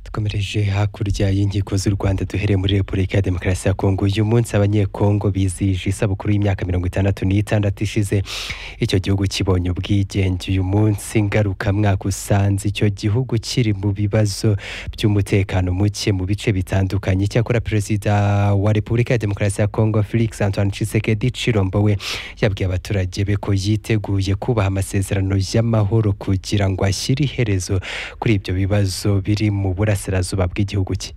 dukomereje hakurya y'inkiko z'u Rwanda duhereye muri Repubulika ya Demokarasi ya Kongo uyu munsi abanyekongo bizihije isabukuru y'imyaka mirongo itandatu n'itandatu ishize icyo gihugu kibonye ubwigenge uyu munsi ngarukamwaka usanze icyo gihugu kiri mu bibazo by'umutekano muke mu bice bitandukanye icyakora perezida wa Repubulika ya Demokarasi ya Kongo Felix Antoine Tshisekedi Chilombo we yabwiye abaturage be ko yiteguye kubaha amasezerano y'amahoro kugira ngo ashyire iherezo kuri ibyo bibazo biri mu burasirazuba bw'igihugu cye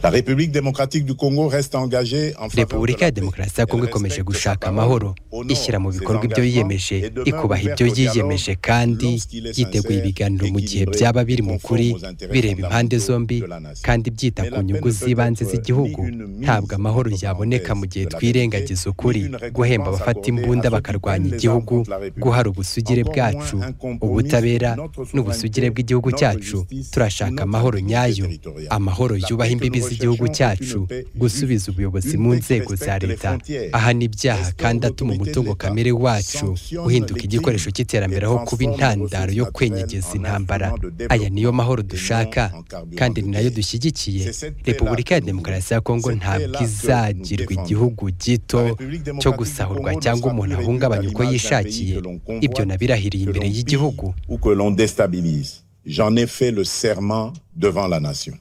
La République démocratique du Congo reste engagée en faveur de repubulika la ya paix. demokarasi ya kongo Elle ikomeje respecte gushaka sa parole, amahoro honore ishyira mu ses bikorwa ibyo engagements yiyemeje et demeure ikubaha ouverte ibyo au dialogue yiyemeje kandi lorsqu'il est yiteguye sincère, ibiganiro mu gihe équilibré, byaba biri mu conforme kuri aux intérêts bireba impande fondamentaux zombi de la nation. kandi byita Mais ku la nyugu paix ne peut z'ibanze être z'igihugu ni une mise ntabwo amahoro entre yaboneka mu parenthèses gihe de la twirengagiza vérité, ukuri ni une guhemba récompense abafata accordée imbunda à ceux qui bakarwanya prennent les igihugu armes contre la République. guhara ubusugire Encore bwacu moins un compromis, ubutabera notre n'ubusugire souveraineté, bw'igihugu notre cyacu justice, turashaka notre amahoro intégrité nyayo territoriale. amahoro La yubaha paix que imbibi nous z'igihugu recherchons est cyacu une paix juste, gusubiza ubuyobozi une mu paix qui nzego za respecte les leta frontières, ahana ibyaha restaure kandi atuma l'autorité de umutungo l'État, kamere wacu sanctionne uhinduka les igikoresho crimes cy'iterambere et aho kuba transforme intandaro ressources yo naturelles kwenyegeza en intambara instruments de aya niyo mahoro développement dushaka et non en carburant kandi de ni nayo guerre. dushyigikiye C'est cette paix-là repubulika ya que nous demokarasi ya voulons. kongo Cette ntabwo paix-là que izagirwa nous défendons. igihugu gito La République cyo démocratique du gusahurwa Congo ne cyangwa sera umuntu plus ahungabanya réduite uko à l'image d'un yishakiye pays que l'on ibyo convoite, nabirahiriye que imbere l'on y'igihugu pille ou que l'on déstabilise. J'en ai fait le serment devant la nation.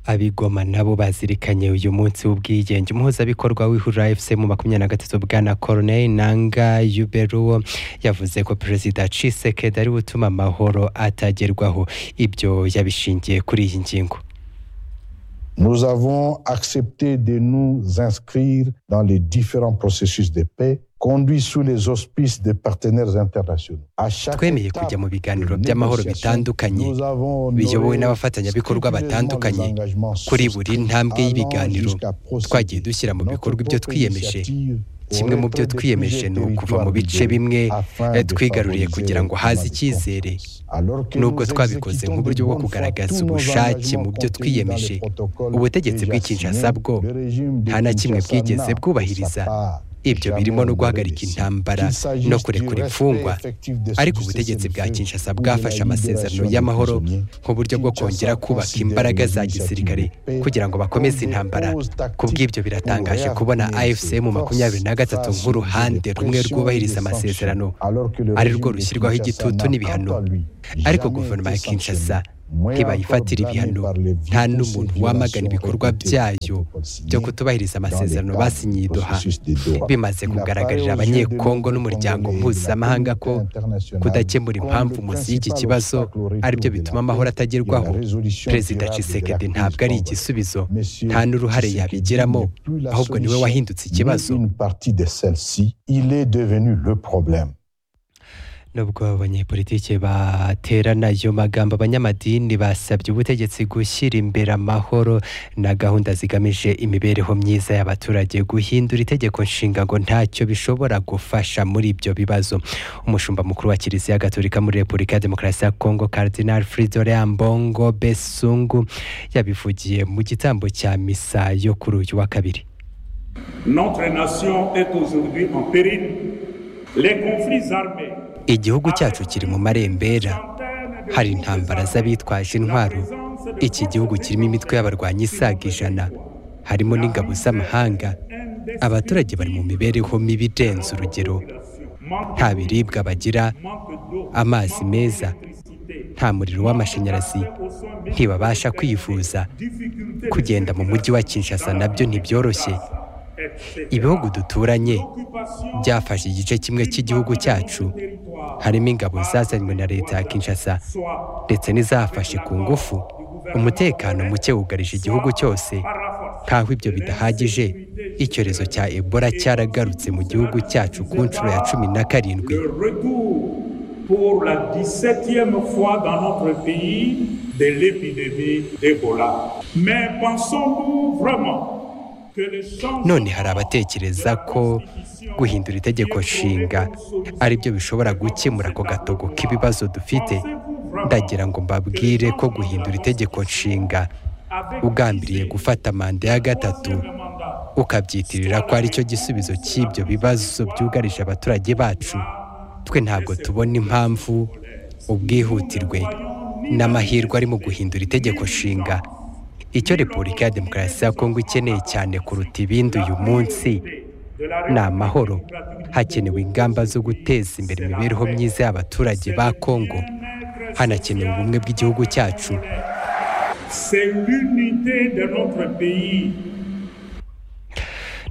abigoma nabo bazirikanye uyu munsi w'ubwigenge umuhuzabikorwa w'ihurura fc mu makumyabiri na gatatu bwana corneille nanga yuberuwo yavuze ko perezida cisekedi ari gutuma amahoro atagerwaho ibyo yabishingiye kuri iyi ngingo Nous avons accepté de nous inscrire dans les différents processus de paix conduits sous les auspices des partenaires internationaux. À chaque twemeye étape kujya mu biganiro de by'amahoro négociation, bitandukanye nous avons honoré biyobowe n'abafatanyabikorwa scrupuleusement batandukanye les engagements kuri buri souscrits ntambwe allant y'ibiganiro jusqu'à procéder. twagiye dushyira mu Notre bikorwa ibyo propre twiyemeje initiative au kimwe mu byo retrait de twiyemeje plusieurs ni ukuva mu territoires bice libérés bimwe afin eh, de twigaruriye favoriser kugira ngo le haze climat de icyizere confiance. Alors que nubwo nous twabikoze exécutons nk'uburyo de bwo bonne foi kugaragaza tous nos ubushake engagements mu byo contenus dans twiyemeje les protocoles ubutegetsi déjà bw'Ikinshasa signés, bwo le régime de nta na kimwe Kinshasa bwigeze n'a, bwubahiriza pour sa part, ibyo jamais birimo no guhagarika honoré. intambara Qu'il s'agisse no du kurekura respect imfungwa effectif de ce ariko du ubutegetsi bwa cessez-le-feu kinshasa ou de la bwafashe amasezerano libération des y'amahoro prisonniers, nk'uburyo bwo Kinshasa kongera kubaka considère imbaraga les za initiatives gisirikare de paix kugira ngo bakomeze comme des intambara pauses tactiques kubw'ibyo pour biratangaje réaffirmer kubona ses afc mu makumyabiri na gatatu forces nk'uruhande de rumwe pression rwubahiriza et de amasezerano sanction, alors que le ari régime rwo de rushyirwaho Kinshasa igitutu n'a, n'ibihano quant à lui, ariko jamais guverinoma été ya kinshasa sanctionnée, moins ntibayifatira encore blâmée ibihano par les nta violents n'umuntu violations wamagana ibikorwa répétées byayo du protocole signé byo kutubahiriza amasezerano dans le cadre basinye i du doha processus de Doha. bimaze Il kugaragarira apparaît aux yeux de abanyekongo l'Union n'umuryango congolaise, mpuzamahanga la ko communauté internationale, kudakemura comme impamvu le munsi y'iki principal kibazo obstacle au retour ari byo de la bituma paix amahoro et la atagerwaho résolution perezida durable de la cisekedi crise ntabwo ari congolaise. igisubizo Monsieur nta n'uruhare Tshisekedi yabigiramo n'est plus la ahubwo niwe solution, wahindutse ikibazo ni une partie de celle-ci, il est devenu le problème. nubwo abanyepolitiki baterana ayo magambo abanyamadini basabye ubutegetsi gushyira imbere amahoro na gahunda zigamije imibereho myiza y'abaturage guhindura itegeko nshinga ngo ntacyo bishobora gufasha muri ibyo bibazo umushumba mukuru wa kiliziya gatolika muri repubulika ya demokarasi ya kongo cardinal fridore ambongo besungu yabivugiye mu gitambo cya misa yo kuri uyu wa kabiri Notre nation est aujourd'hui en péril. Les conflits armés. igihugu cyacu kiri mu marembera hari intambara z'abitwaje intwaro iki gihugu kirimo imitwe y'abarwanyi isaga ijana harimo n'ingabo z'amahanga abaturage bari mu mibereho mibi irenze urugero nta biribwa bagira amazi meza nta muriro w'amashanyarazi ntibabasha kwivuza kugenda mu mujyi wa kinshasa nabyo ntibyoroshye ibihugu duturanye byafashe igice kimwe cy'igihugu cyacu harimo ingabo zazanywe na leta ya kinshasa ndetse n'izafashe ku ngufu umutekano muke wugarije igihugu cyose nk'aho ibyo bidahagije icyorezo cya ebola cyaragarutse mu gihugu cyacu ku nshuro ya cumi na karindwi Le retour pour la 17e fois dans notre pays de l'épidémie d'Ebola. Mais pensons-nous vraiment que les chances none hari abatekereza ko guhindura itegeko nshinga ari byo bishobora gukemura ako gatogo k'ibibazo dufite ndagira ngo mbabwire ko guhindura itegeko nshinga ugambiriye gufata manda ya gatatu ukabyitirira ko aricyo gisubizo cy'ibyo bibazo byugarije abaturage bacu twe ntabwo tubona impamvu ubwihutirwe ni amahirwe ari mu guhindura itegeko nshinga icyo repubulika ya demokarasi ya kongo ikeneye cyane kuruta ibindi uyu munsi ni amahoro hakenewe ingamba zo guteza imbere imibereho myiza y'abaturage ba kongo hanakenewe ubumwe bw'igihugu cyacu C'est l'unité de notre pays.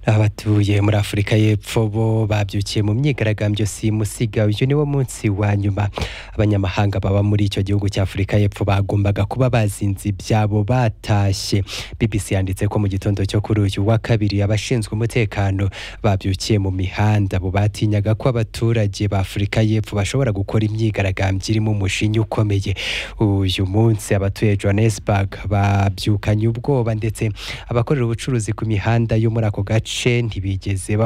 abatuye muri afurika y'epfo bo babyukiye mu myigaragambyo simusiga uyu niwo munsi wa nyuma abanyamahanga baba muri icyo gihugu cya afurika y'epfo bagombaga kuba bazinze ibyabo batashye bbc yanditse ko mu gitondo cyo kuri uyu wa kabiri abashinzwe umutekano babyukiye mu mihanda bo batinyaga ko abaturage ba afurika y'epfo bashobora gukora imyigaragambyo irimo umushinya ukomeye uyu munsi abatuye johannesburg babyukanye ubwoba ndetse abakorera ubucuruzi ku mihanda yo muri ako gace ntibigeze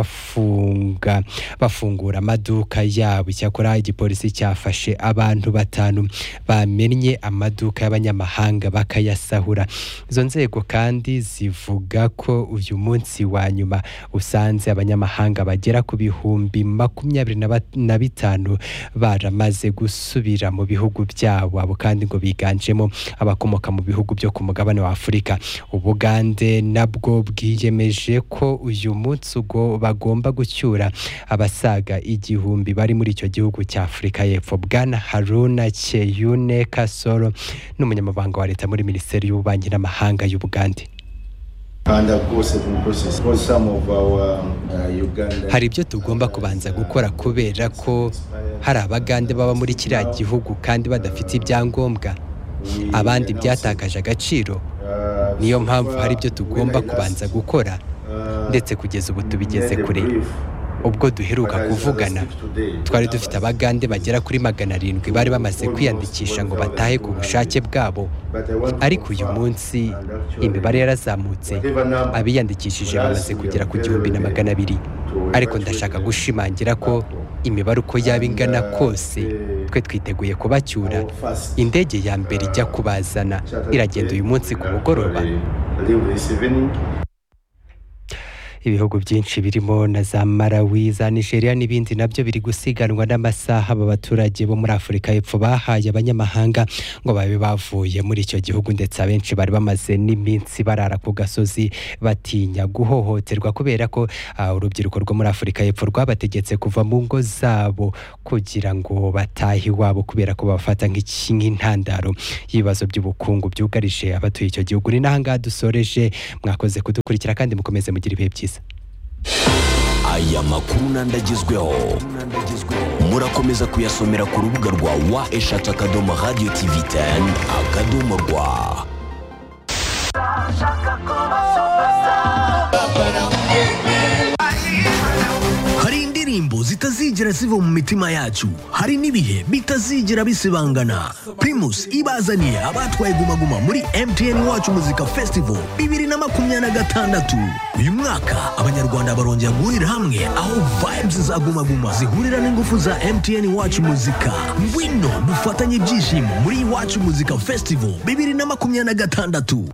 bafunga bafungura amaduka yabo icyakora igipolisi cyafashe abantu batanu bamennye amaduka y'abanyamahanga bakayasahura izo nzego kandi zivuga ko uyu munsi wa nyuma usanze abanyamahanga bagera ku bihumbi makumyabiri na bat- na bitanu baramaze gusubira mu bihugu byabo abo kandi ngo biganjemo abakomoka mu bihugu byo ku mugabane wa afurika ubugande nabwo bwiyemeje ko uyu munsi ubwo bagomba gucyura abasaga igihumbi bari muri icyo gihugu cya afurika y'epfo bwana haruna cheyune kasoro n'umunyamabanga wa leta muri minisiteri y'ububanyi n'amahanga y'ubugande And of course, the process for some of our uh, Uganda. hari ibyo tugomba kubanza gukora kubera ko hari abagande baba muri kiriya gihugu kandi badafite ibyangombwa abandi byatakaje agaciro niyo mpamvu hari ibyo tugomba kubanza gukora ndetse kugeza ubu tubigeze kure ubwo duheruka kuvugana twari dufite abagande bagera kuri magana arindwi bari bamaze kwiyandikisha ngo batahe ku bushake bwabo ariko uyu munsi imibare yarazamutse abiyandikishije bamaze kugera ku gihumbi na magana abiri ariko ndashaka gushimangira ko imibare uko yaba ingana kose twe twiteguye kubacyura indege ya mbere ijya kubazana iragenda uyu munsi ku mugoroba ibihugu byinshi birimo na za Malawi za Nigeria n'ibindi nabyo biri gusiganwa n'amasaha aba baturage bo muri Afurika y'Epfo bahaye abanyamahanga ngo babe bavuye muri icyo gihugu ndetse abenshi bari bamaze n'iminsi barara ku gasozi batinya guhohoterwa kubera ko ah, urubyiruko rwo muri Afurika y'Epfo rwabategetse kuva mu ngo zabo kugira ngo batahe iwabo kubera ko babafata nk'iki- nk'intandaro y'ibibazo by'ubukungu byugarije abatuye icyo gihugu ni n'aha ngaha dusoreje mwakoze kudukurikira kandi mukomeze mugira ibihe byiza aya makuru n'andi agezweho murakomeza kuyasomera ku rubuga rwa wa eshatu akadomo radiyo tivi teni akadomo rwa hari indirimbo zitazigera ziva mu mitima yacu hari n'ibihe bitazigera bisibangana primus ibazaniye abatwaye gumaguma muri mtn wacu muzika festival bibiri na makumyabiri na gatandatu uyu mwaka abanyarwanda barongera guhurira hamwe aho vibes za gumaguma zihurira n'ingufu za mtn wacu muzika ngwino dufatanye ibyishimo muri wacu muzika festival bibiri na makumyabiri na gatandatu